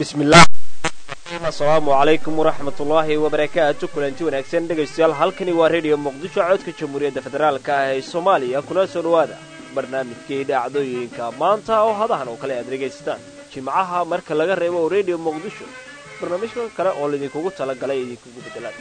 bismillaah asalaamu calaykum waraxmat ullaahi wabarakaatu kulanti wanaagsan dhegaystayaal halkani waa rediyo muqdisho codka jamhuuriyadda federaalka ah ee soomaaliya kuna soo dhowaada barnaamijkii dhacdooyinka maanta oo hadahan oo kale aad dhegaysataan jimcaha marka laga reebo oo rediyo muqdisho barnaamijka kale oo laydinkugu talagalay idinkugu beddelaan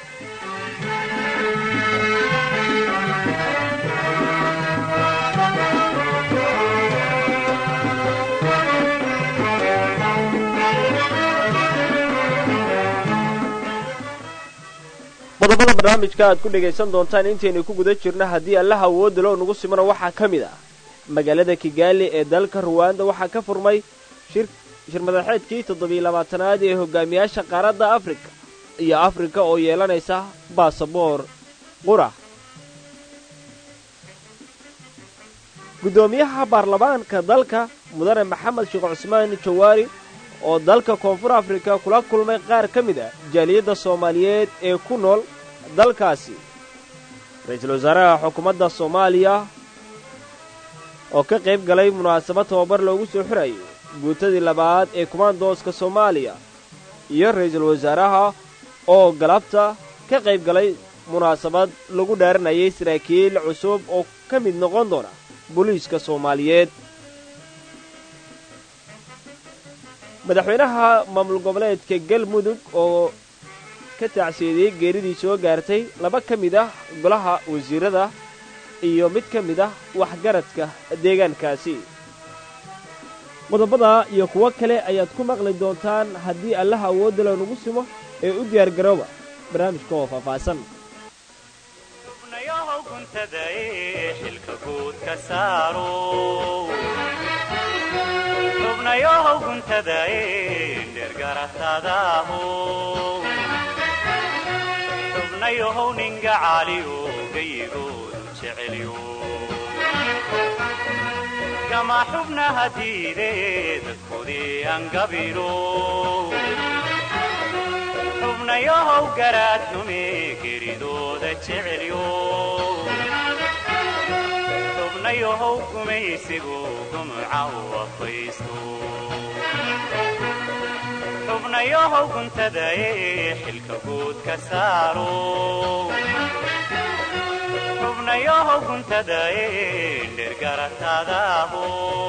qodobada barnaamijka aad ku dhegaysan doontaan intaynu ku guda jirno haddii allaha awoodda loo nagu simano waxaa ka mid ah magaalada kigaali ee dalka ruwanda waxaa ka furmay shir madaxeedkii toddobiyo labaatanaad ee hogaamiyaasha qaaradda afrika iyo afrika oo yeelanaysa baasaboor qura guddoomiyaha baarlamaanka dalka mudane maxamed sheekh cusmaan jawaari oo dalka koonfur afrika kula kulmay qaar ka mid ah jaaliyadda soomaaliyeed ee ku nool dalkaasi ra-iisul wasaaraha xukuumadda soomaaliya oo ka qayb galay munaasabad tababar loogu soo xirayay guutadii labaad ee kumaandooska soomaaliya iyo ra-iisul wasaaraha oo galabta ka qayb galay munaasabad lagu dhaaranayay saraakiil cusub oo ka mid noqon doona booliiska soomaaliyeed madaxweynaha maamul goboleedka galmudug oo ka tacsiyeediyey geeridii soo gaartay laba ka mid ah golaha wasiirada iyo mid ka mid ah waxgaradka deegaankaasi qodobada iyo kuwo kale ayaad ku maqli doontaan haddii allaha awoodda loonagu simo ee u diyaargarooba barnaamijka oo faahfaahsan xubnayohow guntadae dhergaratadaho xubnayohow ninga caaliyo gayigoodu jecelyo gama xubnaha diide dadkoodii angabiro xubnayohow garaadnume geridooda jecelyo xubnayohow gumaysigu gumuca u afaysto xubnayohow guntadae xilka guud ka saaro xubnayohow guntadae dhergaratadaho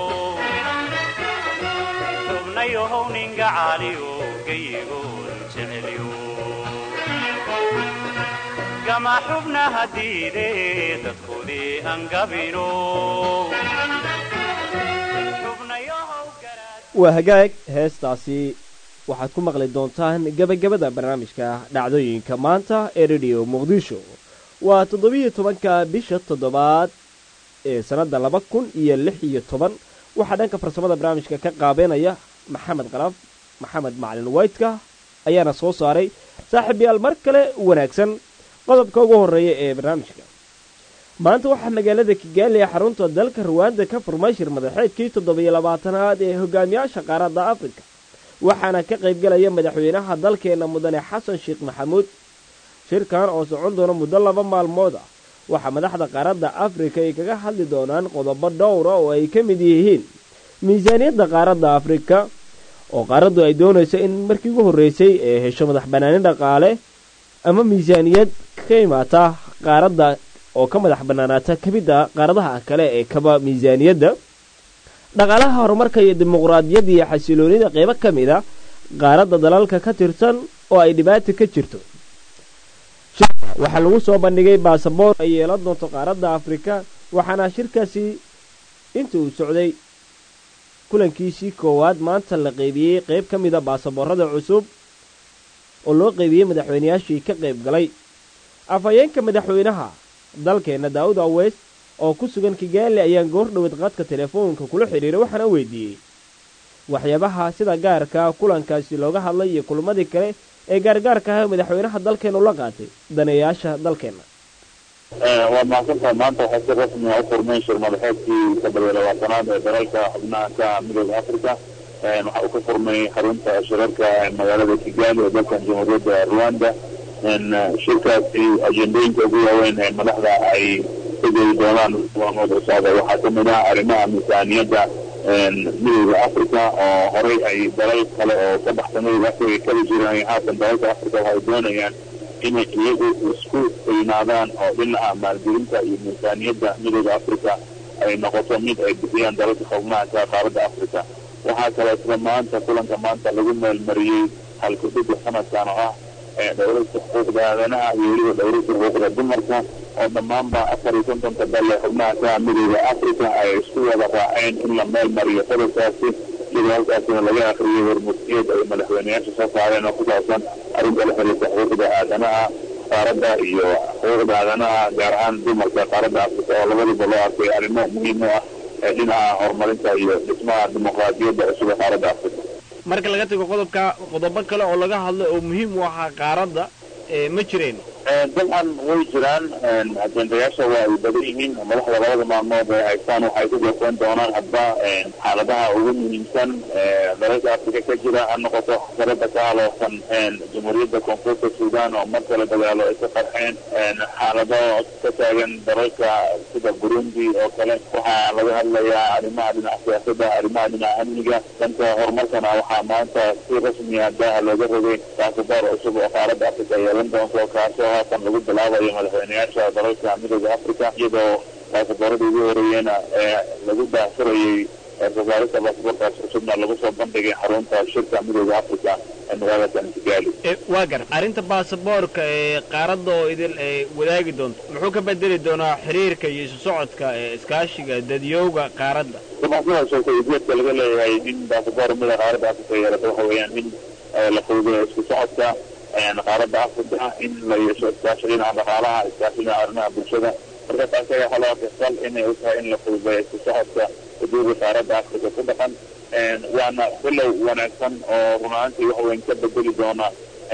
xubnayohow ninga caaliyo gayigoodu jecelyo gama xubnaha diide dadkoodii angabino waa hagaag heestaasi waxaad ku maqli doontaan gebagabada barnaamijka dhacdooyinka maanta ee rediyo muqdisho waa toddobiyo tobanka bisha toddobaad ee sannadda laba kun iyo lix iyo toban waxaa dhanka farsamada barnaamijka ka qaabeynaya maxamed qalaf maxamed macalin waytka ayaana soo saaray saaxiib yaal mar kale wanaagsan qodobka ugu horreeya ee barnaamijka maanta waxaa magaalada kigaali ee xarunta dalka ruwaanda ka furmay shir madaxeedkii toddobiyo labaatanaad ee hogaamiyaasha qaaradda afrika waxaana ka qaybgalaya madaxweynaha dalkeenna mudane xasan sheekh maxamuud shirkan oo socon doona muddo laba maalmood ah waxaa madaxda qaaradda afrika ay kaga hadli doonaan qodobo dhowra oo ay ka mid yihiin miisaaniyadda qaaradda afrika oo qaaraddu ay doonayso in markii ugu horreysay ee hesho madax bannaani dhaqaale ama miisaaniyad ka imaata qaaradda oo ka madax bannaanaata ka mid a qaaradaha kale ee kaba miisaaniyadda dhaqaalaha horumarka iyo dimuqraadiyadda iyo xasiloonida qaybo ka mid a qaaradda dalalka ka tirsan oo ay dhibaata ka jirto waxaa lagu soo bandhigay baasaboor ay yeelan doonto qaaradda afrika waxaana shirkaasi inta uu socday kulankiisii koowaad maanta la qaybiyey qayb ka mida baasaboorada cusub oo loo qaybiyey madaxweynayaashii ka qayb galay afhayeenka madaxweynaha dalkeenna daawud aweys oo ku sugan kigaali ayaan goor dhowad qadka telefoonka kula xidhiiray waxaana weydiiyey waxyaabaha sida gaarka kulankaasi looga hadlay iyo kulmadii kale ee gaargaarka ah madaxweynaha dalkeenu la qaatay daneeyaasha dalkeenna waad mahadsantaha maanta waxaa si rasmi a u furmay shir madaxeedkii toddobiyo labaatanaad ee dalalka xubnaha ka midooda africa waxaa uu ka furmay xarunta shirarka magaalada kigali ee dalkan jamhuuriyadda rwanda shirkaasi ajendooyinka ugu waaweyn ee madaxda ay ka geli doonaan maalmood cusub waxaa kamid ah arrimaha miisaaniyadda midowda africa oo horay ay dalal kale oo ka baxsan midowda africa kala jiraan haatan dalalka africa waxay doonayaan inay iyagu isku weynaadaan oo dhinaca maalgelinta iyo miisaaniyadda midowda africa ay noqoto mid ay bixiyaan dalalka xubnaha ka qaaradda africa waxaa kaloo isla maanta kulanka maanta lagu meelmariyey halkudhigga sanadkan oo ah dhowrista xuquuqda aadanaha iyo weliba dhowrista xuquuqda dumarka oo dhammaanba afar iyo kontonka dalle xubnaha ka midowda africa ay isku wada raaceen in la meel mariyo qodobkaasi iyadoo halkaasina laga akriyay warmurtiyeed ay madaxweyneyaasha soo saareen oo ku saabsan arrinta la xiriirta xuquuqda aadanaha qaaradda iyo xuquuqda aadanaha gaar ahaan dumarka qaaradda africa oo labadiba loo arkay arrimo muhiim u ah ee dhinaca horumarinta iyo dhismaha dimuqraadiyadda cusub ee qaaradda africa marka laga tago qodobka qodobo kale oo laga hadlo oo muhiim u ahaa qaaradda ma jireen dabcan way jiraan ajendayaasha waa ay badan yihiin madaxda labada maalmood ee haystaan waxay ku goofeen doonaan hadba xaaladaha ugu muhiimsan dalalka africa ka jira ha noqoto xasarada ka haloosan jamhuuriyadda koonfurta sudan oo mar kale dagaalo ay ka qarxeen xaalado ka taagan dalalka sida burundi oo kale waxaa laga hadlayaa arrimaha dhinaca siyaasadda arrimaha dhinaca amniga dhanka horumarkana waxaa maanta si rasmiya daaha looga rogay baasaboor cusub oo qaaradda africa yeelan doonto kaasoo haatan lagu bilaabayo madaxweyneyaasha dalalka midowda africa iyadoo baasaboorada ugu horeeyena ee lagu daahfurayay wasaaradda baasaboorkaas cusubna lagu soo bandhigay xarunta shirka midowda africa ee magaalada kigali waa gar arrinta baasaboorka ee qaaradda oo idil ay wadaagi doonto muxuu ka bedeli doonaa xiriirka iyo isu socodka ee iskaashiga dadyowga qaaradda dabcan sidaa sheegtay ujeedka laga leeyahay in baasaboor mida qaaradda africa yeelato waxa weeyaan in la fududeeyo isku socodka qaaradda africa in la yeesho iskaashi dhinaca dhaqaalaha iskaashi dhinaca arrimaha bulshada marka taas ayaa waxaa loo arkay inay u tahay in la fududeeyo isku socodka xuduuda qaaradda africa ku dhaqan waana bilow wanaagsan oo run ahaantii wax weyn ka bedeli doona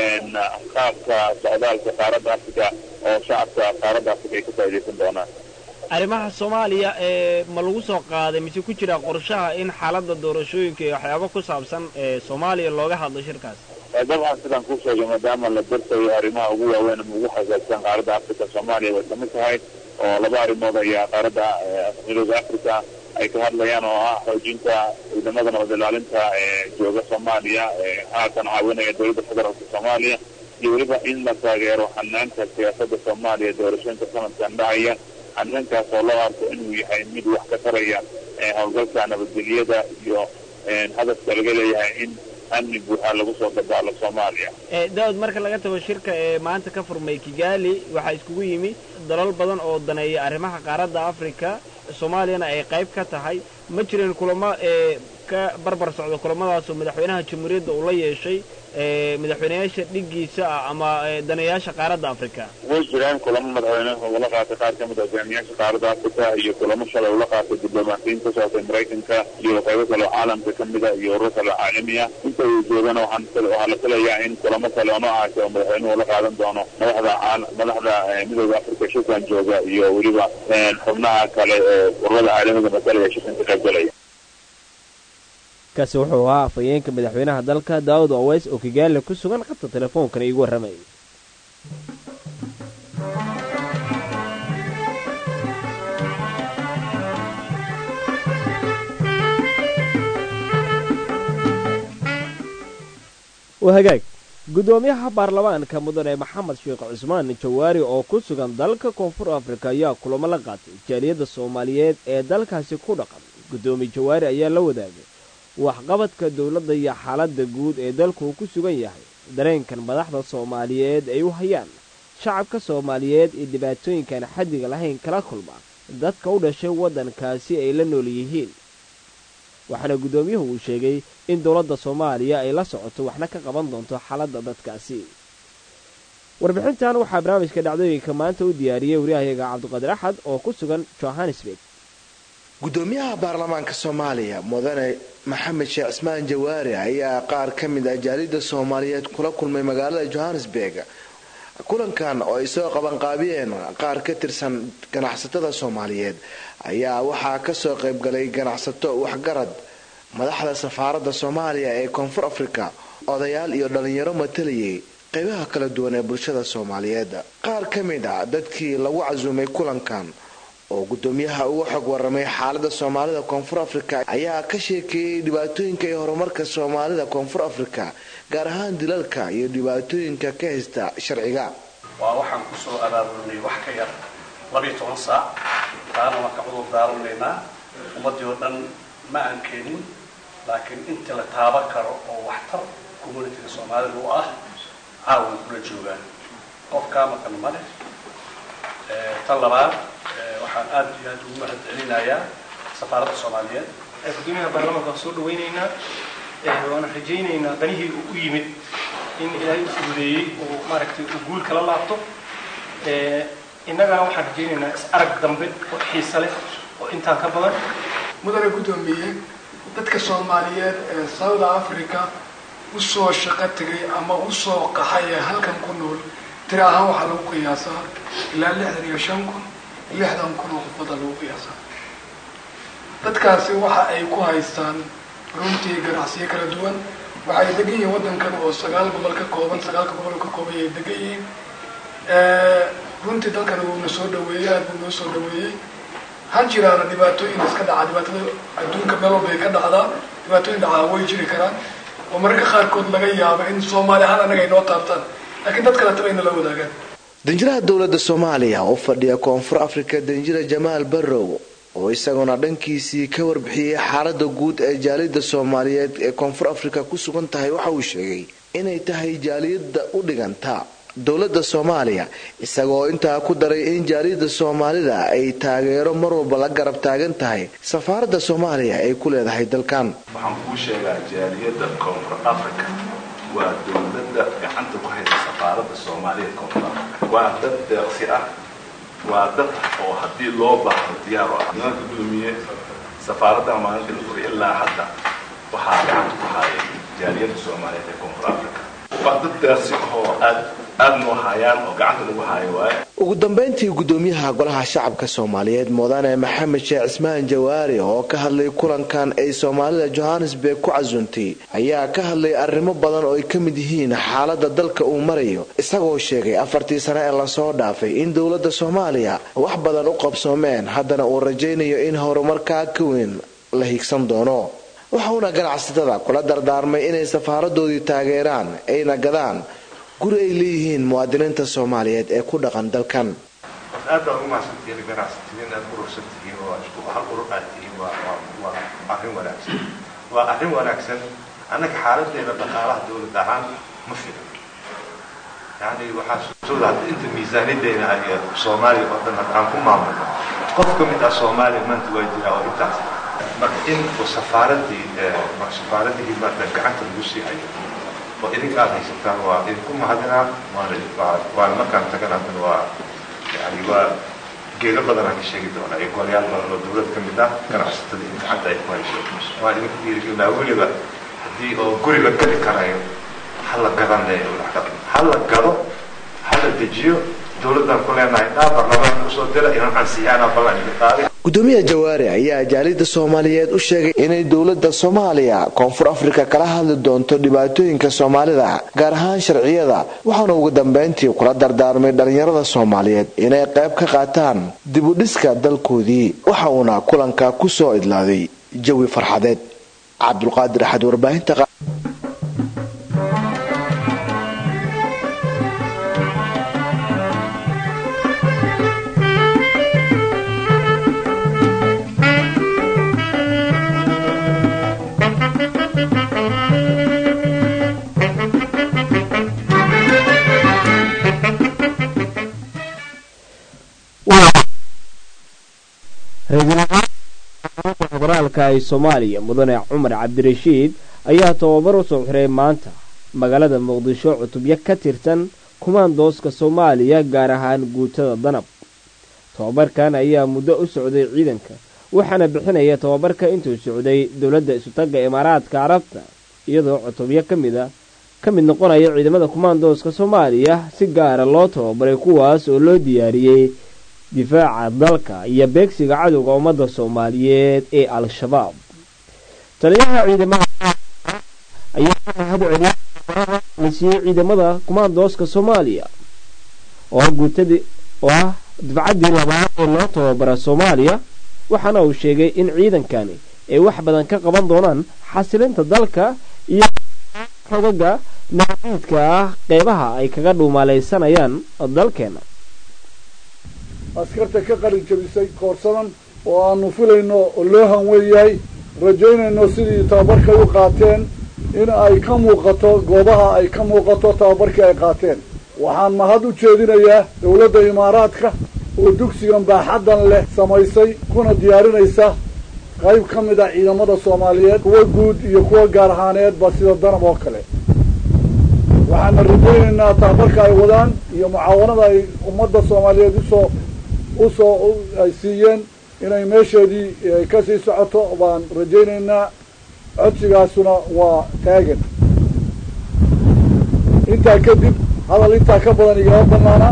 qaabka socdaalka qaaradda africa oo shacabka qaaradda africa ay ka faa'iidaysan doonaan arrimaha soomaaliya ee ma lagu soo qaaday mise ku jira qorshaha in xaaladda doorashooyinka iyo waxyaabo ku saabsan ee soomaaliya looga hadlo shirkaas dabcan sidaan kuu sheegay maadaama la darsayo arrimaha ugu waaweyn ama ugu xasaagsan qaaradda africa soomaaliya way kamid tahay oo laba arrimood ayaa qaaradda midooda africa ay ka hadlayaan oo ah xoojinta ciidamada nabad ilaalinta ee jooga soomaaliya ee haatan caawinaya dowladda federaalka soomaaliya iyo weliba in la taageero xanaanka siyaasadda soomaaliya doorashooyinka sanadkan dhacaya xanaankaas oo loo arko inuu yahay mid wax ka taraya howlgalka nabadgelyada iyo hadafka laga leeyahay in amni buuxaa lagu soo dabaalo soomaaliya daawud marka laga tago shirka ee maanta ka furmay kigali waxaa iskugu yimi dalal badan oo daneeya arrimaha qaaradda africa soomaaliyana ay qayb ka tahay ma jireen kulamo ee ka barbar socda kulamadaasoo madaxweynaha jamhuuriyadda uu la yeeshay madaxweyneyaasha dhiggiisa ah ama daneeyaasha qaaradda africa way jiraan kulamo madaxweyneha ula qaatay qaar ka mid a hogaamiyaasha qaaradda africa iyo kulamo shalay ula qaatay diblomaasiyiin ka socotay maraykanka iyo qaybo kale oo caalamka ka mid a iyo urur kale oo caalami ah inta uu joogana waxaan waxaa la filayaa in kulamo kale oo noocaasi oo madaxweynuhu la qaadan doono madaxda madaxda midooda africa shirkan jooga iyo weliba xubnaha kale ee ururada caalamiga matalaya shirkan ka qaybgalaya kaasi wuxuu ahaa afhayeenka madaxweynaha dalka daawud oweys oo kigaali ku sugan qabta teleefoonkana iigu warramayay waa hagaag guddoomiyaha baarlamaanka mudane maxamed sheekh cusmaan jawaari oo ku sugan dalka koonfur afrika ayaa kulamo la qaatay jaaliyadda soomaaliyeed ee dalkaasi ku dhaqan guddoomiye jawaari ayaa la wadaagay waxqabadka dowladda iyo xaaladda guud ee dalku uu ku sugan yahay dareenkan madaxda soomaaliyeed ay u hayaan shacabka soomaaliyeed ee dhibaatooyinkan xaddiga lahayn kala kulma dadka u dhashay waddankaasi ay la nool yihiin waxaana guddoomiyuhu uu sheegay in dowladda soomaaliya ay la socoto waxna ka qaban doonto xaaladda dadkaasi warbixintan waxaa barnaamijka dhacdooyinka maanta u diyaariyey waryahayaga cabdiqaadir axad oo ku sugan johannesburg gudoomiyaha baarlamaanka soomaaliya mudane maxamed sheekh cismaan jawaari ayaa qaar ka mid ah jaalida soomaaliyeed kula kulmay magaalada johannesburg kulankan oo ay soo qabanqaabiyeen qaar ka tirsan ganacsatada soomaaliyeed ayaa waxaa kasoo qaybgalay ganacsato waxgarad madaxda safaaradda soomaaliya ee koonfur afrika odayaal iyo dhalinyaro matalayay qeybaha kala duwan ee bulshada soomaaliyeed qaar ka mid a dadkii lagu casuumay kulankan oo gudoomiyaha uga xog waramay xaalada soomaalida koonfur afrika ayaa ka sheekeeyey dhibaatooyinka iyo horumarka soomaalida koonfur afrika gaar ahaan dilalka iyo dhibaatooyinka ka haysta sharciga waa waxaan kusoo abaabulnay wax ka yar labiiyo toban saac taana waan ka cudur daaranaynaa ummaddii oo dhan ma aan keenin laakiin inta la taaban karo oo waxtar communitiga soomaalida u ah caawan kula joogaan qof kaa maqan ma leh tan labaad waxaan aad iyo aad ugu mahad celinayaa safaaradda soomaaliyeed gudoomiyaha baarlamaanka waan soo dhawaynaynaa waana rajaynaynaa danihii uu u yimid in ilaahay u fududeeyey oo maaragtay uu guul kala laabto innagana waxaan rajaynaynaa is arag dambe oo xiisa leh oo intaan ka badan mudane guddoomiye dadka soomaaliyeed ee south africa usoo shaqo tegay ama usoo qaxay ee halkan ku nool tiri ahaan waxaa lagu qiyaasaa ilaa lixdan iyo shan kun lixdan kun oo qofada lagu qiyaasaa dadkaasi waxa ay ku haystaan runtii ganacsiyo kala duwan waxay degan yihiin waddankan oo sagaal gobol ka kooban sagaalka gobol ka kooban ay degan yihiin runtii dalkan wuuna soo dhaweeyey aad buu noo soo dhaweeyey ha jiraana dhibaatooyin iska dhaca dhibaatada adduunka meel walba ay ka dhacdaa dhibaatooyin dhacaa way jiri karaan oo mararka qaarkood laga yaabo in soomaali ahaan annaga ay noo taabtaan laakiin dad kale taba ayna la wadaagaan danjiraha dowladda soomaaliya oo fadhiya koonfur afrika danjira jamaal barrow oo isaguna dhankiisii ka warbixiyey xaalada guud ee jaaliyadda soomaaliyeed ee koonfur afrika ku sugan tahay waxa uu sheegay inay tahay jaaliyadda u dhiganta dowladda soomaaliya isagoo intaa ku daray in jaaliyadda soomaalida ay taageero mar walba la garab taagan tahay safaaradda soomaaliya ay ku leedahay dalkan waxaan kuu sheegaa jaaliyadda koonfur africa waa dowladda gacanta ku haysa safaaradda soomaaliya koonfur africa waa dad deeqsi ah waa dad oo haddii loo baahdo diyaar ah nimanka gudoomiye safaaradda maalinka la furay ilaa hadda waxaa gacanta ku haya jaaliyadda soomaaliyeed ee koonfur africa waa dad deeqsi ahoo aad aad noo hayaan oo gacanta lagu hayo waaye ugu dambeyntii gudoomiyaha golaha shacabka soomaaliyeed mudane maxamed sheekh cismaan jawaari oo ka hadlay kulankan ay soomaalida johannesburg ku casuuntay ayaa ka hadlay arrimo badan oo ay ka mid yihiin xaalada dalka uu marayo isagoo sheegay afartii sane ee lasoo dhaafay in dowladda soomaaliya wax badan u qabsoomeen haddana uu rajaynayo in horumarkaa ka weyn la higsan doono waxauna ganacsatada kula dardaarmay inay safaaradoodii taageeraan ayna gadaan guri ay leeyihiin muwaadiniinta soomaaliyeed ee ku dhaqan dalkan aad baa ugu mahadsantihiin ganacsatiin aad urursan tihiin oo isku hal urur aad tihiin waa waa arrin wanaagsan waa arrin wanaagsan annaga xaaladeena dhaqaalaha dowlad ahaan ma filan yani waxaa suurtooda hadda inta miisaaniyadeena ay soomaaliya oo dhan hadda aan ku maamulno qof ka mid ah soomaaliya maanta waa jiraa oo intaas marka in safaaradii safaaradihii maanta gacanta lagu sii hayo oo idinka aad haysataan waa idinku mahadinaa waana markaan tagan haddana waa yani waa geedo badan aan ka sheegi doonaa iyo golayaal badan oo dowlad ka mid ah ganacsatada in gacanta ay ku hayso waan idinku dhiirigelinaa weliba haddii oo guri la gadi karayo ha la gadan ha la gado ha la dejiyo dowladdan ku leenahay dhaa barlamaanka usoo dira inaan ansiyaanaa ballan idin qaaday gudoomiyaha jawaari ayaa jaaliyadda soomaaliyeed u sheegay inay dowladda soomaaliya koonfur afrika kala hadli doonto dhibaatooyinka soomaalida gaar ahaan sharciyada waxaana ugu dambeyntii kula dardaarmay dhallinyarada soomaaliyeed inay qayb ka qaataan dibudhiska dalkoodii waxa uuna kulanka ku soo idlaaday jawi farxadeed cabdulqaadir axad warbaahinta federaalka ee soomaaliya mudane cumar cabdirashiid ayaa tababar u soo xiray maanta magaalada muqdisho cutubyo ka tirsan kumaandooska soomaaliya gaar ahaan guutada danab tababarkan ayaa muddo u socday ciidanka waxaana bixinaya tababarka intuu socday dowladda isutagga imaaraadka carabta iyadoo cutubyo ka mid a ka mid noqonaya ciidamada kumaandooska soomaaliya si gaara loo tababaray kuwaas oo loo diyaariyey difaaca dalka iyo beegsiga cadowga ummadda soomaaliyeed ee al-shabaab taliyaha ciidamada ayaa mahad celiyay la siiyey ciidamada kumaandooska soomaaliya oo guutadi oo ah dibcaddii labaad ee loo tababara soomaaliya waxaana uu sheegay in ciidankani ay wax badan ka qaban doonaan xasilinta dalka iyo xogaga naadiidka ah qeybaha ay kaga dhuumaalaysanayaan dalkeena askarta ka qalin jabisay koorsadan oo aanu filayno oo loo hanweeyahay rajaynayno sidii tababarkay u qaateen in ay ka muuqato goobaha ay ka muuqato tababarkii ay qaateen waxaan mahad u jeedinayaa dowladda imaaraadka oo dugsigan baaxaddan leh samaysay kuna diyaarinaysa qayb ka mid a ciidamada soomaaliyeed kuwa guud iyo kuwa gaar ahaaneedba sida danab oo kale waxaana rajaynaynaa tababarka ay wadaan iyo mucaawanada ay ummadda soomaaliyeed usoo usoo ay siiyeen inay meesheedii kasii socoto baan rajaynaynaa codsigaasuna waa taagan intaa kadib hadal intaa ka badan igama banaana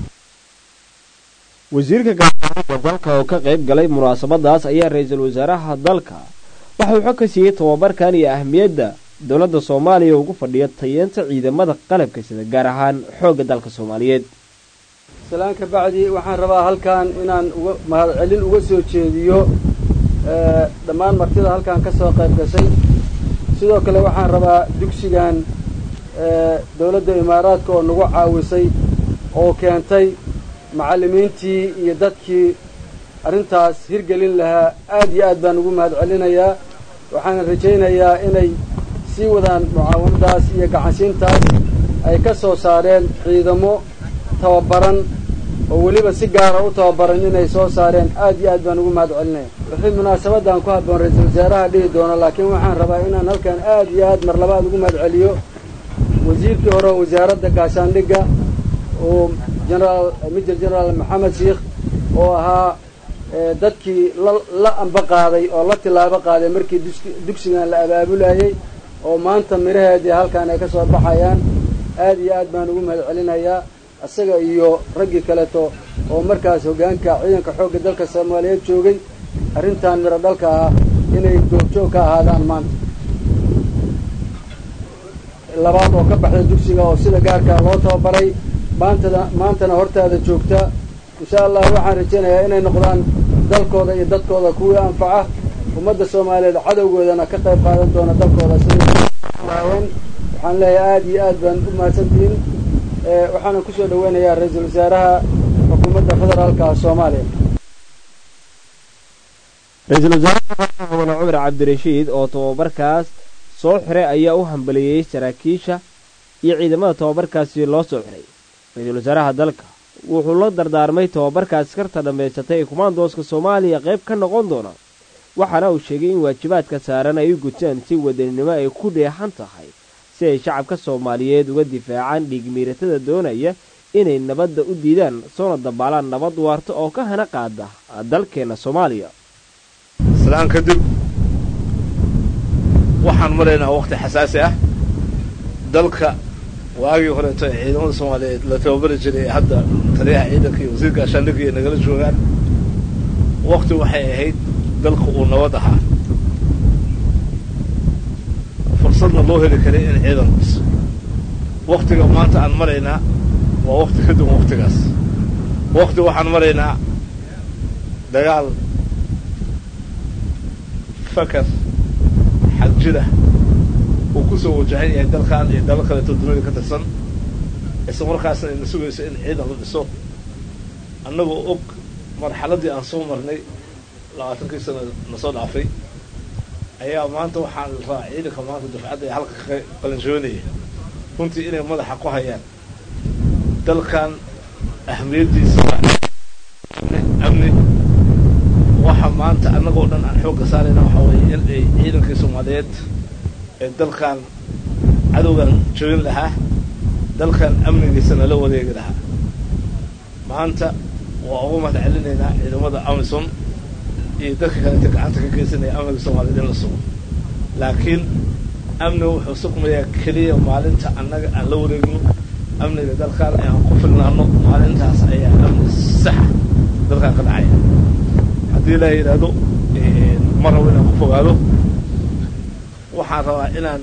wasiirka gaashaandhigga dalka oo ka qayb galay munaasabadaas ayaa ra-iisul wasaaraha dalka waxa uu xog ka siiyey tababarkan iyo ahmiyadda dowladda soomaaliya ugu fadhiya tayeenta ciidamada qalabka sida gaar ahaan xoogga dalka soomaaliyeed salaan ka bacdi waxaan rabaa halkan inaan uga mahadcelin uga soo jeediyo dhammaan martida halkan ka soo qayb gashay sidoo kale waxaan rabaa dugsigan dowladda imaaraadka oo nagu caawisay oo keentay macallimiintii iyo dadkii arrintaas hirgelin lahaa aad iyo aad baan ugu mahad celinayaa waxaana rajaynayaa inay sii wadaan mucaawanadaas iyo gacansiintaas ay ka soo saareen ciidamo tababaran oo weliba si gaara u tababaran inay soo saareen aad iyo aad baan ugu mahad celinaya wixii munaasabadan ku habboon ra-iisul wasaaraha dhihi doono laakiin waxaan rabaa inaan halkan aad iyo aad mar labaad ugu mahad celiyo wasiirkii hore wasaaradda gaashaandhigga oo genaraal major genaraal maxamed sheikh oo ahaa dadkii la la amba qaaday oo la tilaabo qaaday markii dugsigan la abaabulayay oo maanta midhaheedii halkan ay ka soo baxayaan aad iyo aad baan ugu mahad celinayaa isaga iyo raggii kaleeto oo markaas hoggaanka ciidanka xoogga dalka soomaaliyeed joogay arrintan midho dhalka ah inay goobjoog ka ahaadaan maanta labaad oo ka baxda dugsiga oo sida gaarkaa loo tababaray maantada maantana hortaada joogta insha allah waxaan rajaynayaa inay noqdaan dalkooda iyo dadkooda kuwii anfaca ummadda soomaaliyeed cadowgoodana ka qayb qaadan doona dalkooda sidaawan waxaan leeyahay aad iyo aad baan u mahadsantihiin waxaana kusoo dhaweynayaa ra-iisul wasaaraha xukuumadda federaalka soomaaliya ra-iisul wasaaraha mudane cumar cabdirashiid oo tababarkaas soo xiray ayaa u hambaliyey saraakiisha iyo ciidamada tababarkaasi loo soo xiray ra-iisul wasaaraha dalka wuxuu la dardaarmay tababarka askarta dhammaysatay ee kumaandooska soomaaliya qayb ka noqon doona waxaana uu sheegay in waajibaadka saaran ay u gutaan si wadaninimo ay ku dheexan tahay si ay shacabka soomaaliyeed uga difaacaan dhiigmiiratada doonaya inay nabadda u diidaan soona dabaalaan nabad waarta oo ka hana qaada dalkeenna soomaaliya islaan kadib waxaan maraynaa waqti xasaasi ah dalka waagii horeeto ee ciidamada soomaaliyeed la tababari jiray ee hadda taliyaha ciidanka iyo wasiirka ashaandhigga iyo nagala joogaan waqti waxay ahayd dalka uu nabad ahaa fursadna loo heli karay in ciidan dhiso waktiga maanta aan maraynaa waa wakti ka duwan waktigaas wakti waxaan maraynaa dagaal fakar xag jira uu ku soo wajahan yahay dalkan iyo dalal kaleeto dunida ka tirsan isla markaasna ayna sugayso in ciidan la dhiso annagoo og marxaladdii aan soo marnay labaatankii sana na soo dhaafay ayaa maanta waxaan la rabaa ciidanka maanta dufcadda ee halka ka qalinjoonaya runtii inay madaxa ku hayaan dalkan ahmiyaddiisa amni waxa maanta annagoo dhan aan xoogga saarayna waxaa weeye in ay ciidankii soomaaliyeed ee dalkan cadowgan joogin lahaa dalkan amnigiisana la wareegi lahaa maanta waa ugu mahad celinaynaa ciidamada amison iyo dadka kaleeta gacanta ka geysanaya amniga soomaaliyeed in la sugo laakiin amniga wuxuu sugmayaa keliya maalinta annaga aan la wareegno amniga dalkan ee aan ku filnaano maalintaas ayaa amni saxa dalkan ka dhacaya haddii la yidhaahdo ma rabo inaan ku fogaado waxaan rabaa inaan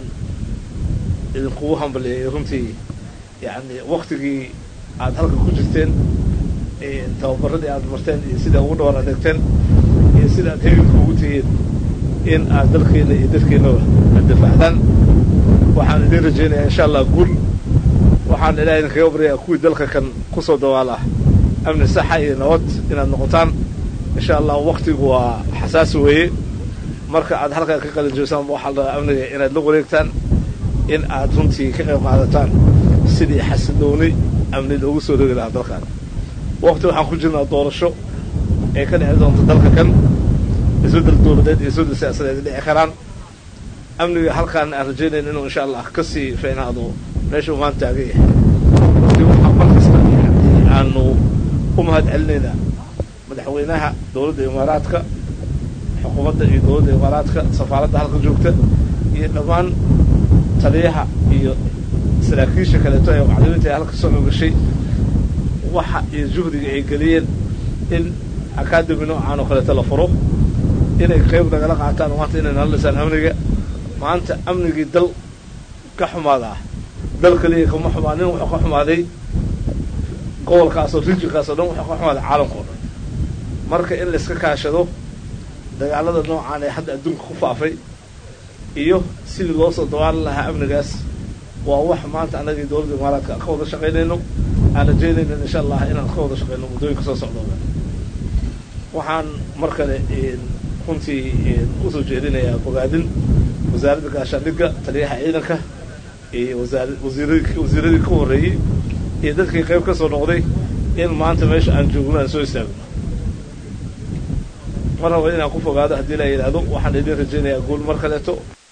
idinkugu hambaliyeeyo runtii yacni waktigii aada halka ku jirteen tababaradii aad marteen iyo sida ugu dhawar adeegteen iyo sida aad heeganka ugu tihiin in aad dalkeena iyo dadkeennaba aad difaacdaan waxaan idin rajaynayaa insha allah guul waxaan ilahay idinkaga baryayaa kuwii dalka kan kusoo dawaal ah amni saxa iyo nabad inaad noqotaan insha allah waktigu waa xasaasi weeye marka aad halkaa ka qalinjoysaan waxaa la rabaa amniga inaad la wareegtaan in aad runtii ka qayb qaadataan sidii xasilooni amni loogu soo rogi lahaa dalkan wakti waxaan ku jirnaa doorasho ee ka dhici doonta dalka kan isbeddel dowladeed iyo isbeddel siyaasadeed dhici karaan amniga halkaan aan rajaynayn inuu insha allah ka sii fiicnaado meesha uu maanta taagan yahay runtii waxaa mar kasta aanu u mahad celinaynaa madaxweynaha dowladda imaaraadka xukuumadda iyo dowladda imaaraadka safaaradda halka joogta iyo dhammaan taliyaha iyo saraakiisha kaleeto ee macdamiinta ee halka soo ogashay waxa iyo juhdiga ay geliyeen in academy noocaan oo kaleeto la furo inay qayb nagala qaataan maanta inay nala dhisaan amniga maanta amnigii dal ka xumaadaa dal keliya kama xumaanin wuxuu ka xumaaday gobolkaasoo rijinkaas oo dhan wuxuu ka xumaaday caalamka o dhan marka in la iska kaashado dagaalada noocaan ee hadda adduunka ku faafay iyo sidii loo soo dawaalan lahaa amnigaas waa wax maanta annagii dowladda imaaraadka ka wada shaqaynayno aan rajaynayno insha allah inaan ka wada shaqayno muddooyinka soo socdooda waxaan mar kale runtii usoo jeedinayaa bogaadin wasaaradda gaashaandhigga taliyaha ciidanka iyo wasaar wasiiradii wasiiradii ka horreeyey iyo dadkii qayb ka soo noqday in maanta meesha aan joogno aan soo istaagno mar raba inaan ku fogaado haddii la yidhaahdo waxaan idin rajaynayaa guul mar kaleeto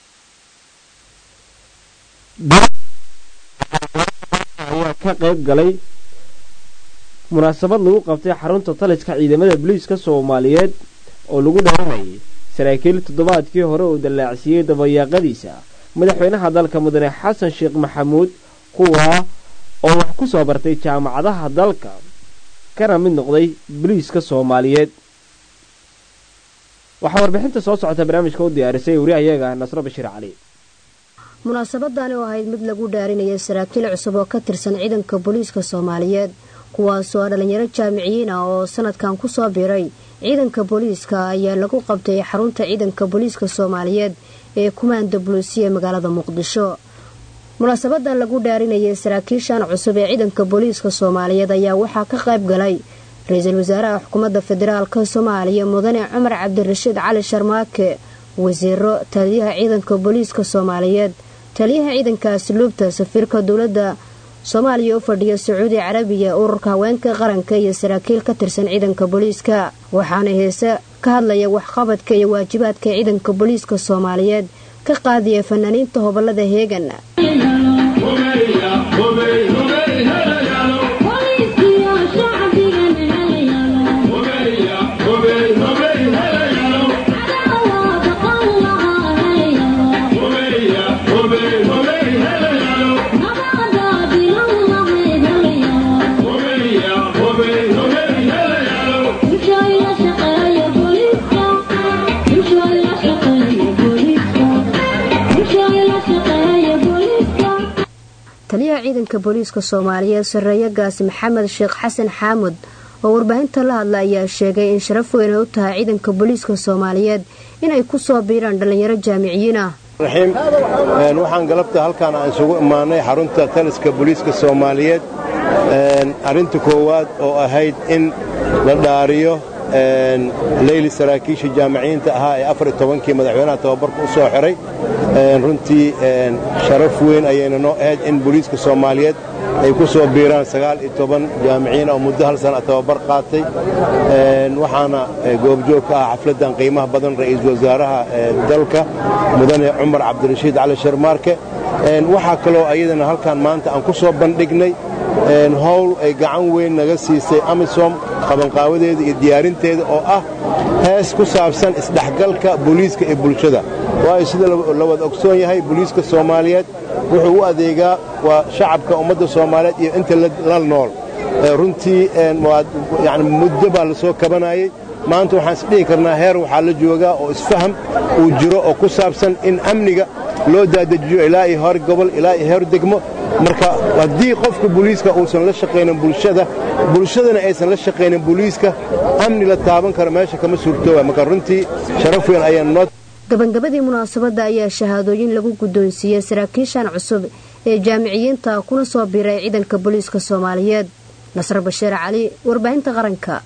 ayaa ka qayb galay munaasabad lagu qabtay xarunta taliska ciidamada booliiska soomaaliyeed oo lagu dharanayay saraakiil toddobaadkii hore uu dallaacsiiyey dabayaaqadiisa madaxweynaha dalka mudane xasan sheekh maxamuud kuwaa oo wax ku soo bartay jaamacadaha dalka kana mid noqday booliiska soomaaliyeed waxaa warbixinta soo socota barnaamijka u diyaarisay wariyahayaga nasro bashiir cali munaasabadani oo ahayd mid lagu dhaarinaya saraakiil cusub oo ka tirsan ciidanka booliiska soomaaliyeed kuwaasoo ah dhallinyaro jaamiciyiin ah oo sanadkan ku soo biiray ciidanka booliiska ayaa lagu qabtay xarunta ciidanka booliiska soomaaliyeed ee kumaanda buluusiya magaalada muqdisho munaasabadan lagu dhaarinayay saraakiishan cusub ee ciidanka booliiska soomaaliyeed ayaa waxaa ka qayb galay ra-iisul wasaaraha xukuumadda federaalka soomaaliya mudane cumar cabdirashiid cali sharmaake wasiiro taliyaha ciidanka booliiska soomaaliyeed taliyaha ciidanka asluubta safiirka dowladda soomaaliya u fadhiya sacuudi carabiya ururka haweenka qaranka iyo saraakiil ka tirsan ciidanka booliiska waxaana heese ka hadlaya waxqabadka iyo waajibaadka ciidanka booliiska soomaaliyeed ka qaadiya fanaaniinta hobolada heegan taliyaha ciidanka booliiska soomaaliyeed sareeyo gaasi maxamed sheekh xasan xaamud oo warbaahinta la hadla ayaa sheegay in sharaf weyn ay u tahay ciidanka booliiska soomaaliyeed inay ku soo biiraan dhallinyaro jaamiciyiin ah raxiim waxaan galabta halkaan aan isugu imaanay xarunta taliska booliiska soomaaliyeed arrinta koowaad oo ahayd in la dhaariyo leyli saraakiisha jaamiciyiinta ahaa ee afar iyo tobankii madaxweynaha tababarka u soo xiray runtii sharaf weyn ayayna noo ahayd in booliiska soomaaliyeed ay ku soo biiraan sagaal iyo toban jaamiciyiin oo muddo hal sana tababar qaatay waxaana goobjoog ka ah xafladdan qiimaha badan ra'iisul wasaaraha dalka mudane cumar cabdirashiid cali sharmaarke waxaa kaloo ayadana halkaan maanta aan ku soo bandhignay howl ay gacan weyn naga siisay amisom qabanqaawadeeda iyo diyaarinteeda oo ah hees ku saabsan isdhexgalka booliiska iyo bulshada waayo sida la wada ogsoon yahay booliiska soomaaliyeed wuxuu u adeegaa waa shacabka ummadda soomaaliyeed iyo inta la nool runtii yani muddo baa la soo kabanayey maanta waxaan isdhihi karnaa heer waxaa la joogaa oo isfaham uu jiro oo ku saabsan in amniga loo daadajiyo ilaa iyo hor gobol ilaa iyo hor degmo marka haddii qofka booliiska uusan la shaqaynin bulshada bulshadana aysan la shaqaynin booliiska amni la taaban karo meesha kama suurtooba marka runtii sharaf weyn ayaan noo gabagabadii munaasabadda ayaa shahaadooyin lagu guddoonsiiyey saraakiishan cusub ee jaamiciyiinta kuna soo biiray ciidanka booliiska soomaaliyeed nasr bashiir cali warbaahinta qaranka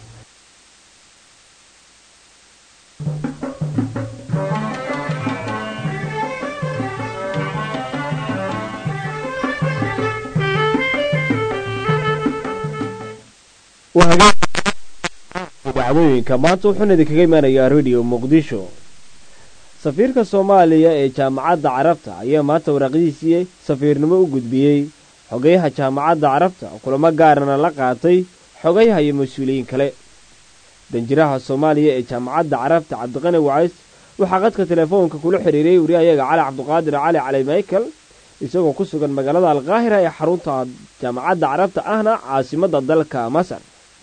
dacdooyinka maanta wuxuuna idinkaga imanayaa rediyo muqdisho safiirka soomaaliya ee jaamacadda carabta ayaa maanta waraaqdiisii safiirnimo u gudbiyey xogayaha jaamacadda carabta kulamo gaarana la qaatay xogayaha iyo mas-uuliyiin kale danjiraha soomaaliya ee jaamacadda carabta cabdiqani wacays waxaa qadka telefoonka kula xidhiiriyey wariyahayaga cali cabdiqaadir cali cali michael isagoo ku sugan magaalada alqaahira ee xarunta jaamacadda carabta ahna caasimadda dalka masar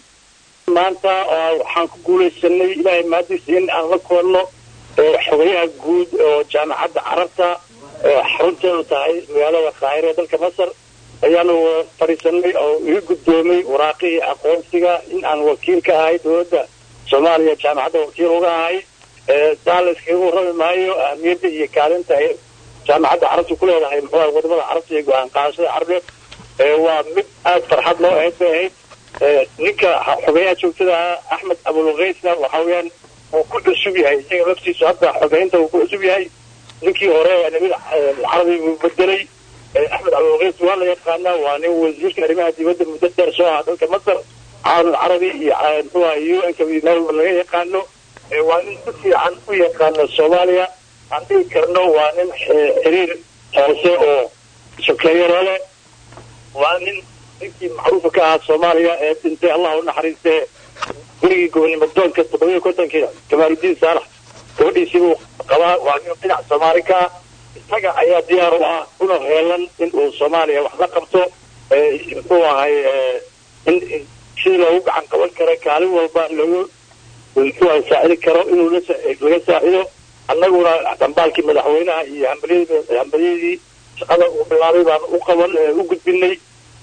maanta waxaan ku guulaysanay ilaahay mahadiisa in aan la kulanno xogayaha guud oo jaamacadda carabta xarunteedu tahay magaalada qaahira ee dalka masar ayaanu fadhiisanay oo iga guddoomay waraaqihii aqoonsiga in aan wakiil ka ahay dowladda soomaaliya jaamacadda wakiil uga ahay saa la iskaga warrami maayo ahmiyadda iyo kaalinta ay jaamacadda carabta ku leedahay muxuuha wadamada carabta iyo go-aan qaadashada carbeed waa mid aad farxad loo ahayd bay ahayd ninka xogeyaha joogtada axmed abulkaysna waxa weeyaan uu ku cusub yahay isaga laftiisu hadda xogeynta uu ku cusub yahay ninkii hore nabi carabi buu bedelay axmed abulkays waa la yaqaanaa waa nin wasiirka arrimaha dibadda muddo dheer soo aha dalka masar caalam carabi iyo muxuuha u n ka meel laga yaqaano waa nin si fiican u yaqaano soomaaliya aan dhihi karno waa nin xiriir hoose oo sokeeyaro leh waa nin ninkii macruufa ka ahaa soomaaliya ee dhintay allah u naxariistee gurigii gobonimo doonka toddobiyo kontonkii kamaaludiin saalax gabadhiisii buu qabaa waa nin dhinac soomaali ka ah isaga ayaa diyaar u ah una heelan in uu soomaaliya wax la qabto muxuu ahay in sidii loogu gacan qaban karo kaalin walba loogu muxuu ahay saacidi karo inuu laga saacido annaguna dambaalkii madaxweynaha iyo hambalyadii shaqada uu bilaabay baan u qaban u gudbinay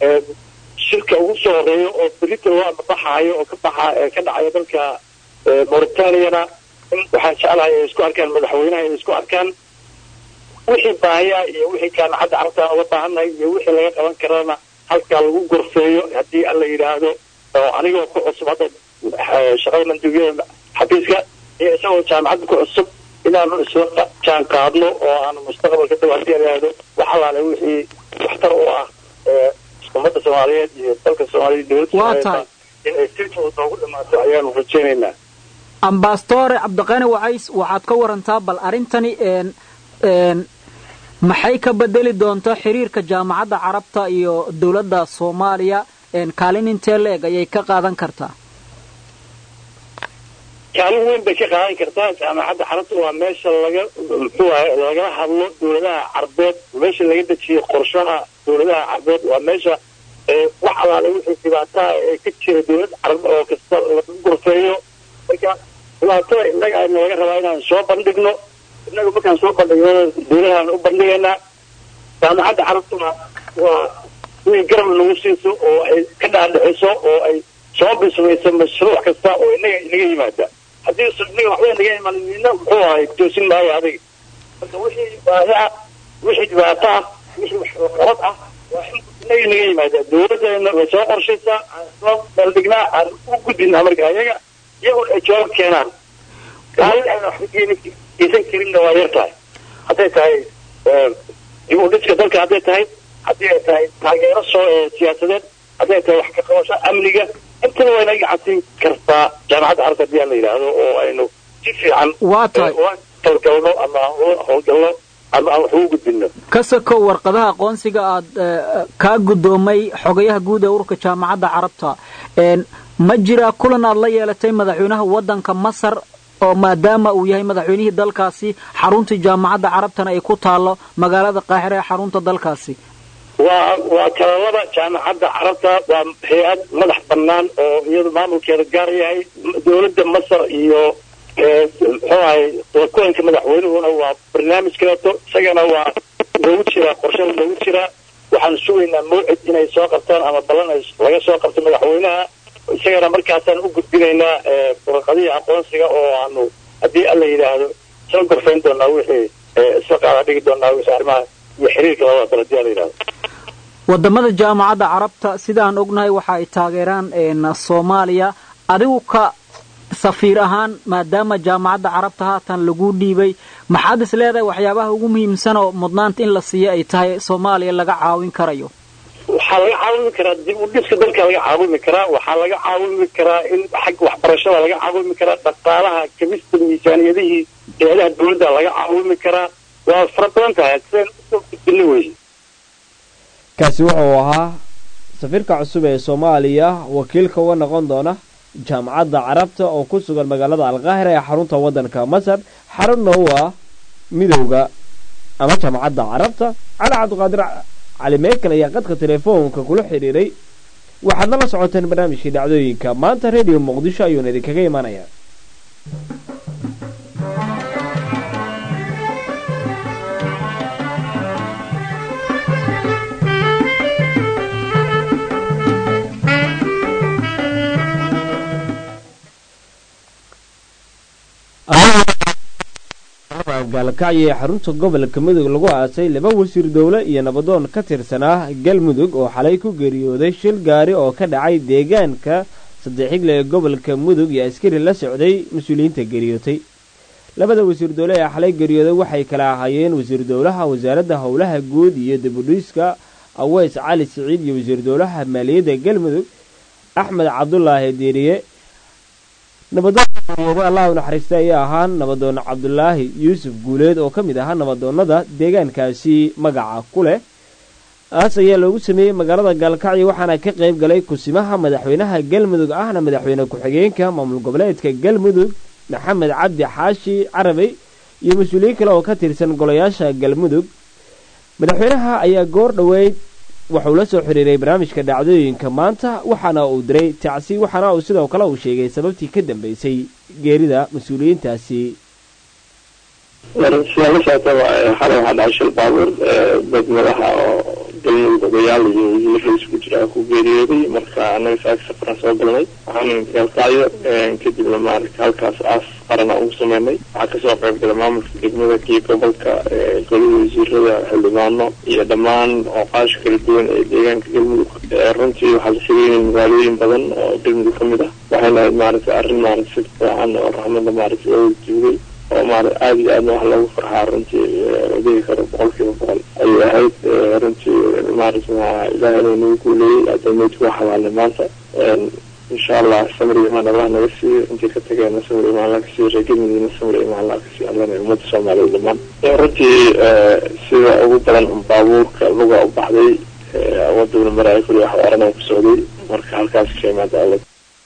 shirka ugu soo horeeyo oo berita loo amabaxaayo oo ka baxa ka dhacayo dalka mauritaniana in waxaan jeclahay ay isku arkaan madaxweynaha ay isku arkaan wixii baahaya iyo wixii jaamacadda carabta uga baahannahay iyo wixii laga qaban karana halkaa lagu gorfeeyo haddii alla yidhaahdo oo anigoo ku cusub hadda shaqada manduubyada xafiiska iyo isagoo jaamacadda ku cusub inaanu isla jaan qaadno oo aanu mustaqbalka dhow haddii la yidhaahdo wax alaale wixii waxtar u ah ummadda soomaaliyeed iyo dalka soomaaliyeed dowladda soomaaliyeed in ay si fudud noogu dhamaato ayaanu rajaynaynaa ambaastore cabdiqani wacays waxaad ka warantaa bal arrintani maxay ka bedeli doontaa xiriirka jaamacadda carabta iyo dowladda soomaaliya kaalin intee la-eg ayay ka qaadan kartaa kaalin weyn bay ka qaadan kartaa jaamacadda carabta waa meesha laga muxuu ahay lagala hadlo dowladaha carbeed meesha laga dejiyo qorshaha dowladaha carbeed waa meesha wax alaale wixii dhibaataa ee ka jira dowlad carab oo kasta lagu gorfeeyo marka dhibaatada innaga ayna laga rabaa inaan soo bandhigno innaga markaan soo bandhigno dowladahaan u bandhigaynaa jaamacadda carabtuna waa inay garab nagu siiso oo ay ka dhaadhiciso oo ay soo bismayso mashruuc kasta oo innaga inaga yimaada haddii inaga waxba inaga imaan nina muxuu ahay toosin maayo adiga marka wixii baahi ah wixii dhibaato ah wixii waxqabad ah waa in inaga inaga yimaada dowladdeena way soo qorshaysaa aan soo meeldhignaa aan u gudbinaa marka ayaga iyagoo ay jawaab keenaan kaalin ayna waxba geysan karinna waa yar tahay hadday tahay dib u dhiska dalka hadday tahay haddii ay tahay taageero soo siyaasadeed hadday tahay wax ka qabasho amniga intaba waa inaga gacansiin kartaa jaamacadda carabta haddii aan la yidhaahdo oo aynu si fiican waa tahay howlgalno ama howlgalno ama aan wax ugu gudbino ka sokow warqadaha aqoonsiga aad kaa guddoomay xogayaha guud ee ururka jaamacadda carabta ma jiraa kulan aad la yeelatay madaxweynaha waddanka masar oo maadaama uu yahay madaxweynihii dalkaasi xaruntii jaamacadda carabtana ay ku taallo magaalada qaahira ee xarunta dalkaasi waa waa kalalada jaamacadda carabta waa hay-ad madax bannaan oo iyadu maamulkeeda gaar yahay dowladda masar iyo muxuu ahay kulanka madaxweynuhuna waa barnaamij kaleeto isagana waa loogu jiraa qorshada loogu jiraa waxaanu sugaynaa mawcid inay soo qabtaan ama ballan ay laga soo qabto madaxweynaha isagana markaasaan u gudbinaynaa warqadihii aqoonsiga oo aanu haddii alla yidhaahdo soo gorfayn doonaa wixii isla qaada dhigi doonaa wixii arrimaha iyo xiriirka labada dal haddii alla yidhahdo wadamada jaamacadda carabta sidaan ognahay waxa ay taageeraan soomaaliya adigu ka safiir ahaan maadaama jaamacadda carabta haatan lagu dhiibay maxaad is leedahay waxyaabaha ugu muhiimsan oo mudnaanta in la siiyo ay tahay soomaaliya laga caawin karayo waxaa laga caawimi karaa dib u dhiska dalka laga caawimi karaa waxaa laga caawimi karaa in xagga waxbarashada laga caawimi karaa dhaqaalaha kabista miisaaniyadihii eedaha dawladda laga caawimi karaa waa fara badan tahay sideen usoo gudbina weye kaasi wuxuu ahaa safiirka cusub ee soomaaliya wakiilka uga noqon doona jaamacadda carabta oo ku sugan magaalada alqaahira ee xarunta waddanka masar xarunna u ah midowda ama jaamacadda carabta cali cabdiqaadir cali meekel ayaa qadka telefoonka kula xidhiiray waxaadna la socoteen barnaamijkii dhacdooyinka maanta radio muqdisho ayuuna idinkaga imaanayaa gaalkacyo ee xarunta gobolka mudug lagu aasay laba wasiir dowle iyo nabadoon ka tirsanaa galmudug oo xalay ku geeriyooday shil gaari oo ka dhacay deegaanka saddexxigle ee gobolka mudug iyo askari la socday mas-uuliyiinta geeriyootay labada wasiir dowle ee xalay geeriyooday waxay kala ahaayeen wasiir dowlaha wasaaradda howlaha guud iyo dibudhiiska aweys cali siciid iyo wasiir dowlaha maaliyadda galmudug axmed cabdulaahi diiriye nabadoon allah u naxariista ayaa ahaa nabadoon cabdulaahi yuusuf guuleed oo ka mid ahaa nabadoonnada deegaankaasi magaca ku leh aas ayaa loogu sameeyey magaalada gaalkacyo waxaana ka qayb galay kusimaha madaxweynaha galmudug ahna madaxweyne ku-xigeenka maamul goboleedka galmudug maxamed cabdi xaashi carabey iyo mas-uuliyiin kale oo ka tirsan golayaasha galmudug madaxweynaha ayaa goor dhoweyd wuxuu la soo xiriiray barnaamijka dhacdooyinka maanta waxaana uu diray tacsi waxaana uu sidoo kale uu sheegay sababtii ka dambeysay geerida mas-uuliyiintaasi sidaan la socotaba xalay waxaa dhacay shil baabuur dad madaxa oo galmudug odayaal iyo wasiiro isku jira ku geeriyooday marka annaga saaka safaran soo galnay waxaanu gaalkacyo kadibna maaragta halkaas aas qarana ugu sameynay waxaa kasoo qayb galay maamulka degmada iyo gobolka golihii wasiirada xildhibaano iyo dhammaan ooqaasha kala duwan ee deegaanka galmudug runtii waxaa la sageynay magaalooyin badan oo galmudug ka mid ah waxayna ahayd maaragtay arrin maaragta si fiican oo raxmada maaragta looga duugay oo maarata aada iyo aadna wax loogu farxaa runtii odegi karo boqol kiiba boqol ayay ahayd runtii maarata ilaahay inuu nagu guuleeyey adameydku waa xabaalnay maanta insha allah samir imaan allah naga siiyo intii ka tageena samir imaan allah ka siiyo reegelmadiina samir imaan allah ka siiyo allana ummadda soomaaliya dhammaan runtii sida ugu badan baabuurka luga u baxday waduna maraayo kuli wax oranaa ku socday marka halkaas ka imaada alla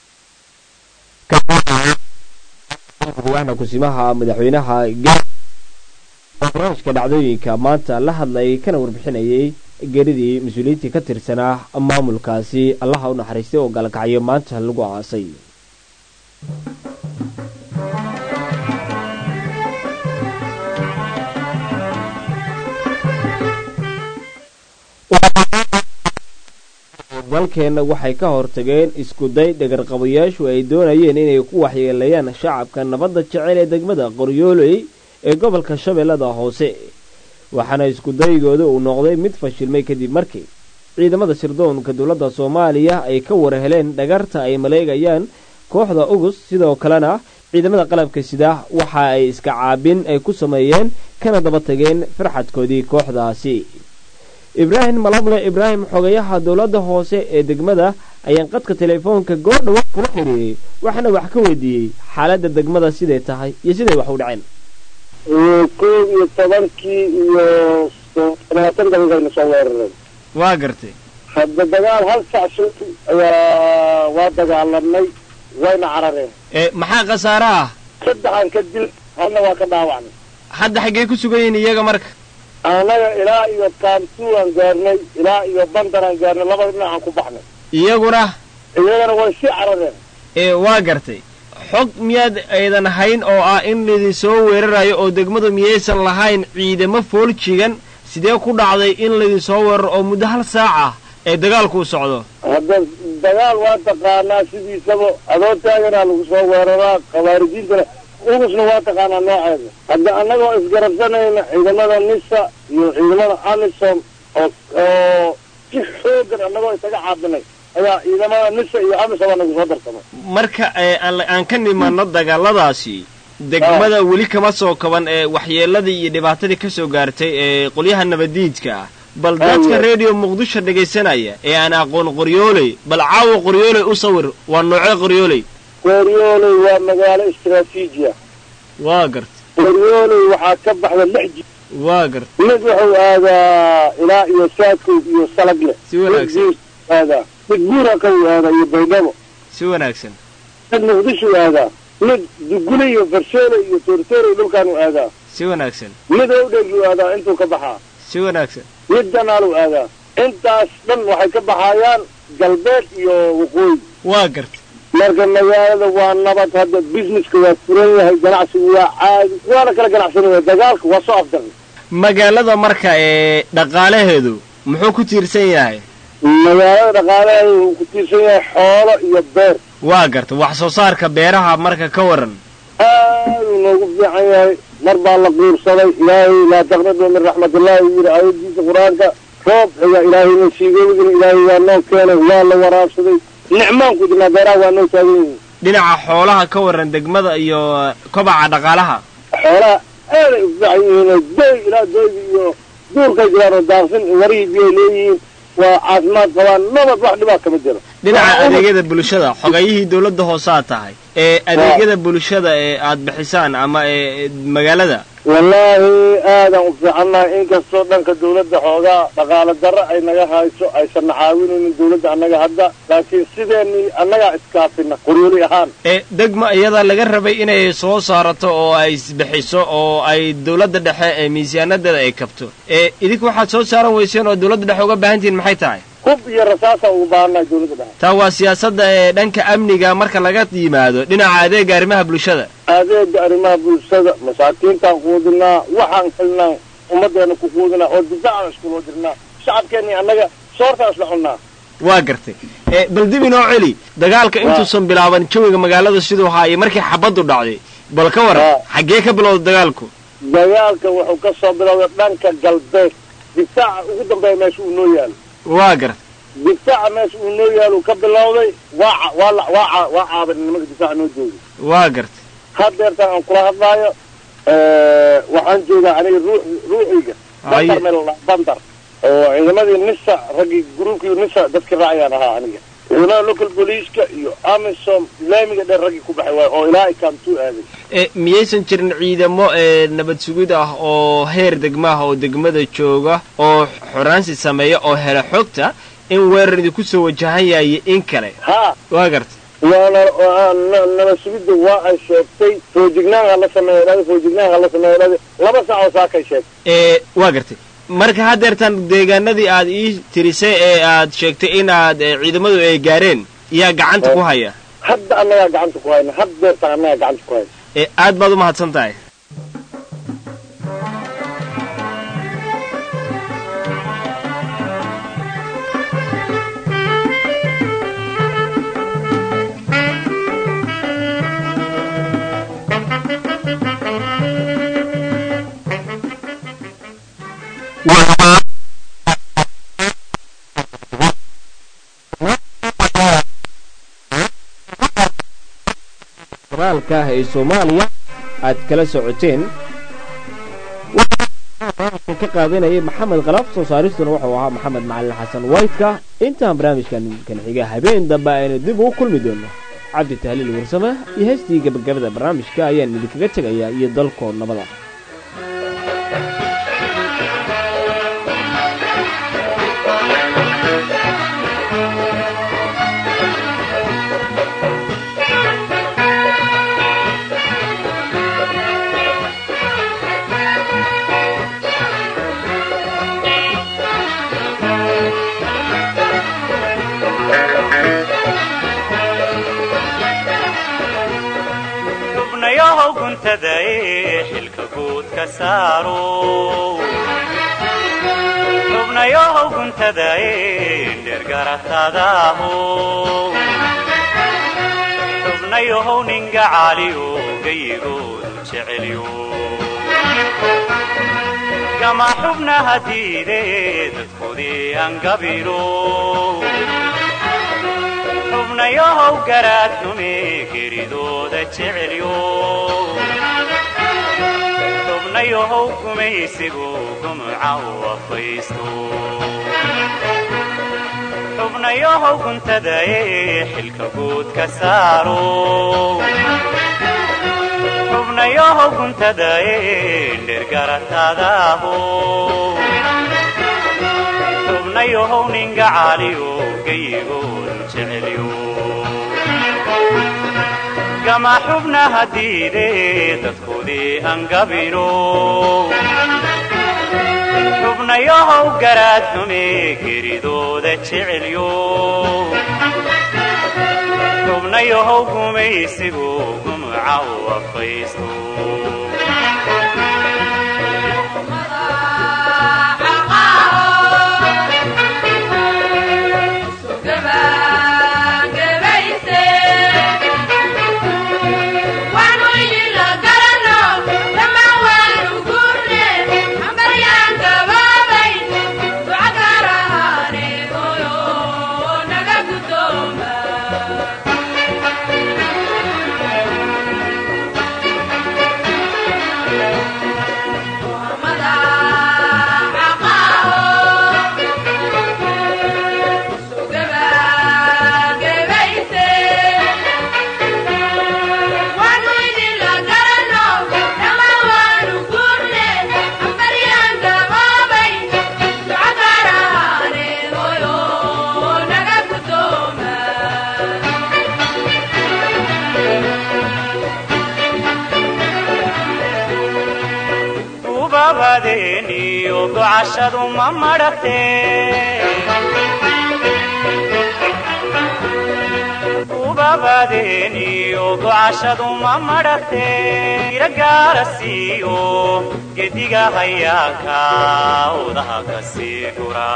waxna kusimaha madaxweynaha barnaamijka dhacdooyinka maanta la hadlayay kana warbixinayay geeridii mas-uuliyiintii ka tirsanaa maamulkaasi allaha u naxariistay oo gaalkacyo maanta lagu aasay dalkeenna waxay ka hortageen iskuday dhagarqabayaashu ay doonayeen inay ku waxyeeleeyaan shacabka nabadda jecel ee degmada qoryooley ee gobolka shabeellada hoose waxaana iskudaygooda uu noqday mid fashilmay kadib markii ciidamada sirdoonka dowladda soomaaliya ay ka warheleen dhagarta ay maleegayaan kooxda ugus sidoo kalena ciidamada qalabka sida waxa ay iska caabin ay ku sameeyeen kana daba tageen farxadkoodii kooxdaasi ibraahim malable ibraahim xogayaha dowladda hoose ee degmada ayaan qadka teleefoonka goor dhawa kula xiriiriyey waxaana wax ka weydiiyey xaaladda degmada siday tahay iyo siday wax u dhaceen kow iyo tobankii iyo labaatan daqiiqayna soo weeraray waa gartay hadda dagaal hal sac soo ayaa waa dagaalamnay wayna carareen maxaa khasaare ah saddexan ka dil halna waa ka dhaawacnay hadda xaggee ku sugan yihiin iyaga marka annaga ilaa iyo kaamtuuaan gaarnay ilaa iyo bandaraan gaarnay labada dhinacaan ku baxnay iyaguna iyagana way sii carareen waa gartay xog miyaad aydan hayn oo ah in laydin soo weerarayo oo degmadu miyaysan lahayn ciidamo fooljigan sidee ku dhacday in laydin soo weeraro oo muddo hal saac ah ee dagaalku u socdo hadda dagaal waa taqaanaa sidiisaba adoo taaganaa lagu soo weeraraa khawaarijiintana ugusna waa taqaanaa nooceeda hadda annagoo isgarabsanayna ciidamada nisa iyo ciidamada amisom oo oo si xoogan annagoo isaga caabinay ayaa ciidamada nisa iyo amisom aa nagu soo darsamay marka ee aan aan ka nimanno dagaaladaasi degmada weli kama soo kaban ee waxyeeladii iyo dhibaatadii ka soo gaartay ee qolyaha nabadiidka ah bal dadka redio muqdisho dhegaysanaya ee aan aqoon qoryooley bal caawa qoryooley u sawir waa noocee qoryooley qoryooley waa magaalo istaraatiiji ah waa garta qoryooley waxaa ka baxda lix ji waa garta mid wuxuu aadaa ilaa iyo saadkood iyo salagle si wanaagsan mid aadaa mid buuraka uu aadaa iyo baydhabo si wanaagsan mid muqdisho aadaa mid dugule iyo farsoole iyo toortoore dhulkaan u aadaa si wanaagsan mid owdheeguu aadaa intuu ka baxaa si wanaagsan mid janaaluu aadaa intaas dhan waxay ka baxayaan galbeed iyo waqooyi waa garta marka magaalada waa nabad hadda businesska waa furan yahay ganacsigu waa caadi waana kala ganacsanaya dagaalka waa soo afdarnay magaalada marka ee dhaqaalaheedu muxuu ku tiirsan yahay magaalada dhaqaalaheedu wuu ku tiirsan yahay xoolo iyo beer waa garta wax soo saarka beeraha marka ka waran aaduu noogu fiican yahay mar baa la quursaday ilaahay laa taqnadu min raxmatillahi uu yidhi aayadiisa qur-aanka roob xiga ilaahayna siigoodina ilaahay waa noo keenay waa la waraabsaday nicmaan ku jirnaa beeraha waa noo taagan yihiin dhinaca xoolaha ka waran degmada iyo kobaca dhaqaalaha xoolaha aaday u fiican yihiin oo doy ilaa doyga iyo duurkay jiraan oo daaqsin warihii biyay leeyihiin waa caafimaad qabaan nabad wax dhibaa kama jiro dhinaca adeegyada bulshada xogayihii dowladda hoosaa tahay ee adeegyada bulshada ee aad bixisaan ama ee magaalada wallaahi aadaan u fiicannahay inkastoo dhanka dawladda xoogaa dhaqaalo darro ay naga hayso aysanna caawinaynin dawladda annaga hadda laakiin sideenii annagaa iskaafina qoryooli ahaan ee degma iyada laga rabay inay soo saarato oo ay isbixiso oo ay dowladda dhexe ee miisaanadeeda ay kabto ee idinku waxaad soo saaran weyseen oo dowladda dhexe uga baahan tihiin maxay tahay hub iyo rasaasa ugu baahannahay dawladda dhexe taa waa siyaasadda ee dhanka amniga marka laga yimaado dhinaca adeega arrimaha bulshada adeega arrimaha bulshada masaakiintaan quudinaa waxaan helnaa ummaddeena ku quudinaa oo difaacan iskuloo jirnaa shacabkeenni annaga soortaan isla cunnaa waa gartay ee bal dib inoo celi dagaalka intuusan bilaaban jawiga magaalada siduu ahaa iyo markii xabaddu dhacday bal ka waran xaggee ka bilowda dagaalku dagaalka wuxuu ka soo bilowday dhanka galbeed difaaca ugu dambeeya meesha uu noo yaalo waa gartay difaaca meesha uu noo yaalo ka bilowday waa waa waa waa caaban nimanka difaaca noo jooga waa gartay haddeertaan aan kula hadlaayo waxaan joogaa aniga ruux ruuxiyga bandar meel bandar oo ciidamadii nisa raggii gruubkii nisa dadkii raacayaan ahaa aniga ciidamada local booliiska iyo amisom laamiga dheer raggii ku baxay waayo oo ilaa ikamtuu aaday e miyaysan jirin ciidamo ee nabad sugid ah oo heer degmaah oo degmada jooga oo xoraansi sameeya oo hela xogta in weerar idinku soo wajahan yahay in kale ha waa gartay waana nabad sugidda waa ay sheegtay foojignaan ha la sameeya dhada foojignaan ha la sameeya dhada laba sac oo saakay sheegtay ee waa gartay marka haddeertan deegaanadii aad ii tirisay ee aad sheegtay in aad ciidamadu ay gaareen yaa gacanta ku haya hadda annagaa gacanta ku hayna haddeertan annagaa gacanta ku hayna ee aad baad u mahadsan tahay qoraalka ah ee soomaaliya aad kala socoteen ka qaadanayay maxamed khalaaf soo saaristuna wuxuu ahaa maxamed macalin xasan waytka intaan barnaamijkan kan xiga habeen dambe aynu dib ugu kulmi doono cabdi tahliil warsame iyo heestii gabagabada barnaamijka ayaan idinkaga tegayaa iyo dalkoo nabada guntadae xilka guud ka saaro xubnayohow guntadae dhergaratadaaho xubnayohow ninga caaliyo gayigoodu jecelyo gama xubnaha diide dadkoodii angabino xubnayohow garaadnume geridooda jecelyo xubnayohow gumaysigu gumuca u afaysto xubnayohow guntadae xilka guud ka saaro xubnayohow guntadae dhergaratadaaho xubnayohow ninga caaliyo gayigoodu jecelyo gama xubnaha diide dadkoodii angabino xubnayohow garaadnume geridooda jecelyo xubnayohow gumaysigu gumuca u afaysto ubabadeeniyo gocashadu ma madhate ubabadeeniyo gocashadu ma madhate iragaara siiyo gediga hayaaka udaha ka sii gura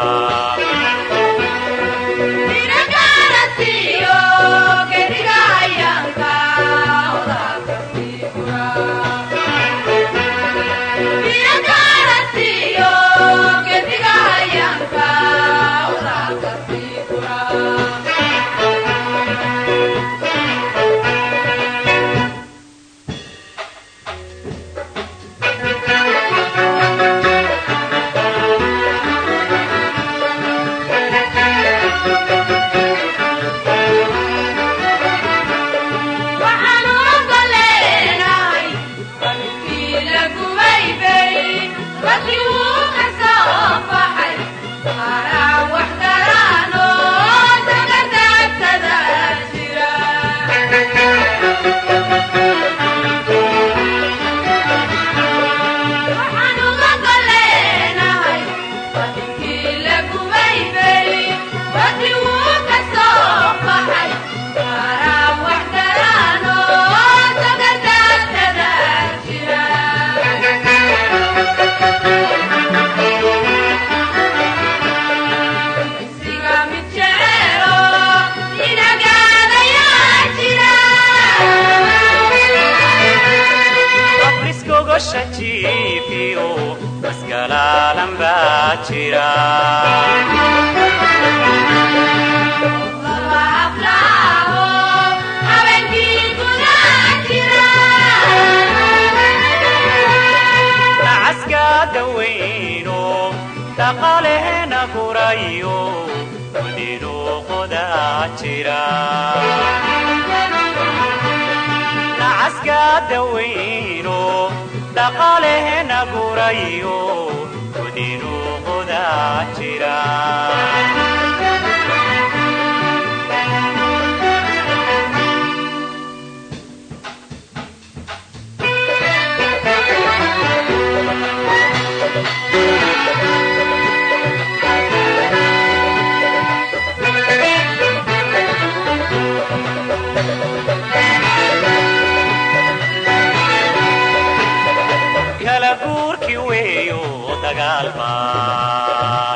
guurkii weeyo dagaal baan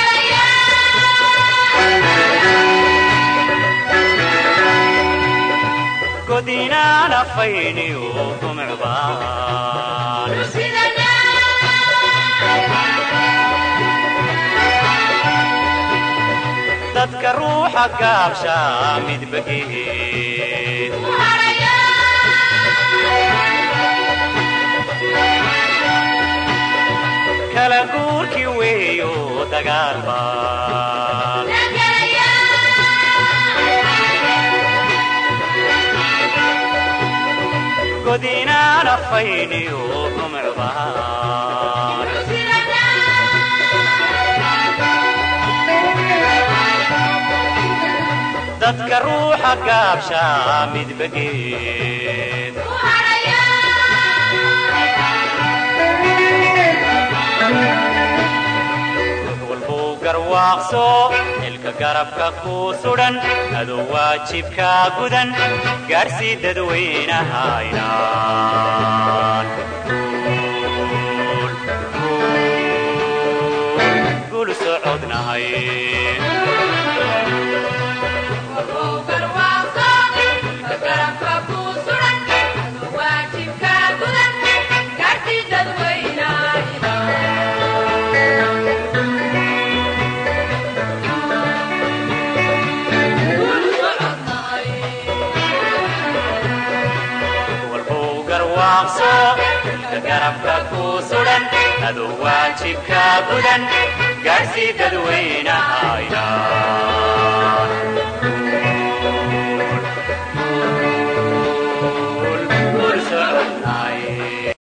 godinaan afayniyo gumcbaan dadka ruuxa gaabsha midbageed kala guurkii weeyo dagaal baan godinaan afayniyo gumcbaan dadka ruuxa gaabsha midbageed walbuu garwaaqso xilka garabka ku sudhan adoo waajibka gudan gaarsii dadweynahaynaan gul socodnahay walbuu garwaaqso xilka garabka ku sudhan adoo waajibka gudan gaarsii dadweynahaynaan